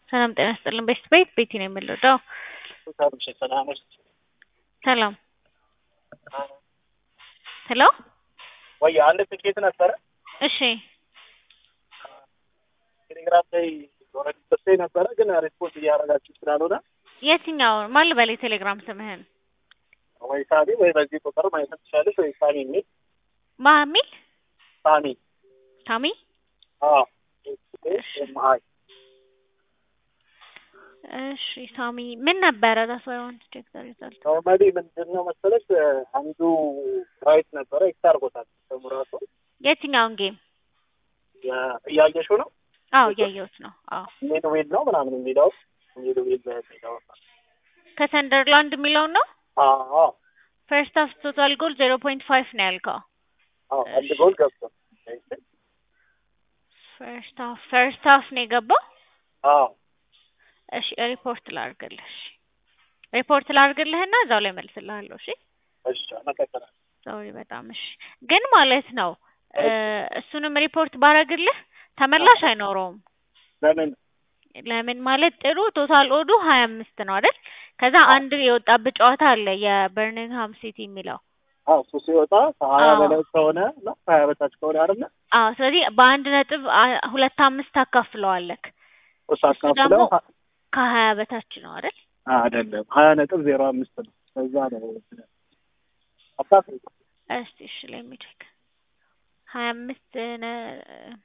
ሰላም ጤና ይስጥልን። ቤት ቤት ቤቲ ነው የምንወደው። ሰላም ሄሎ ወይ አንድ ትኬት ነበረ እሺ ቴሌግራም ላይ ሆነ ሰጥቶኝ ነበረ፣ ግን ሪስፖንስ እያደረጋችሁ ስላልሆነ የትኛው ማን ልበል የቴሌግራም ስምህን ወይ ሳሚ ወይ በዚህ ቁጥር ማየት ትችላለች፣ ወይ ሳሚ የሚል ማሚል ሳሚ ታሚ አዎ አይ እሺ ሳሚ ምን ነበረ ዳስ ዋይ ዋንት ቼክ ዘ ሪዛልት ኖርማሊ ምንድን ነው መሰለች አንዱ ራይት ነበረ ኤክስ አድርጎታል ስሙ ራሱ የትኛውን ጌም እያየሽው ነው አዎ እያየሁት ነው አዎ ሜድ ዌል ነው ምናምን የሚለው ሜድ ዌል የሚለው ከሰንደርላንድ የሚለውን ነው አዎ ፈርስት ሀፍ ቶታል ጎል ዜሮ ፖይንት ፋይቭ ነው ያልከው አዎ አንድ ጎል ገብቶ ፈርስት ሀፍ ፈርስት ሀፍ ነው የገባው አዎ እሺ ሪፖርት ላድርግልህ እሺ ሪፖርት ላድርግልህና እዛው ላይ መልስልሃለሁ እሺ እሺ መቀጠላል ሶሪ በጣም እሺ ግን ማለት ነው እሱንም ሪፖርት ባረግልህ ተመላሽ አይኖረውም ለምን ለምን ማለት ጥሩ ቶታል ኦዱ ሀያ አምስት ነው አይደል ከዛ አንድ የወጣበት ጨዋታ አለ የበርሚንግሃም ሲቲ የሚለው አዎ እሱ ሲወጣ ከሀያ አዎ። በላይ ከሆነ እና ከሀያ በታች ከሆነ አይደለ አዎ ስለዚህ በአንድ ነጥብ አ- ሁለት አምስት ታካፍለዋለክ እሱ እሱ አካፍለው ደግሞ ከሀያ በታች ነው አይደል አይደለም ሀያ ነጥብ ዜሮ አምስት ነው ከዛ ነው አካፍል እስቲ እሺ ላይ የሚቼክ ሀያ አምስት ነ-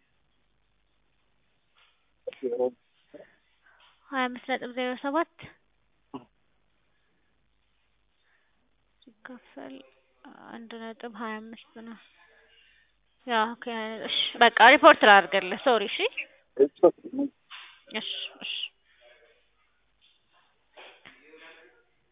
ሀያ አምስት ነጥብ ዜሮ ሰባት ሲካፈል አንድ ነጥብ ሀያ አምስት ነው። ያ ኦኬ እሺ በቃ ሪፖርት ላድርግልህ ሶሪ እሺ እሺ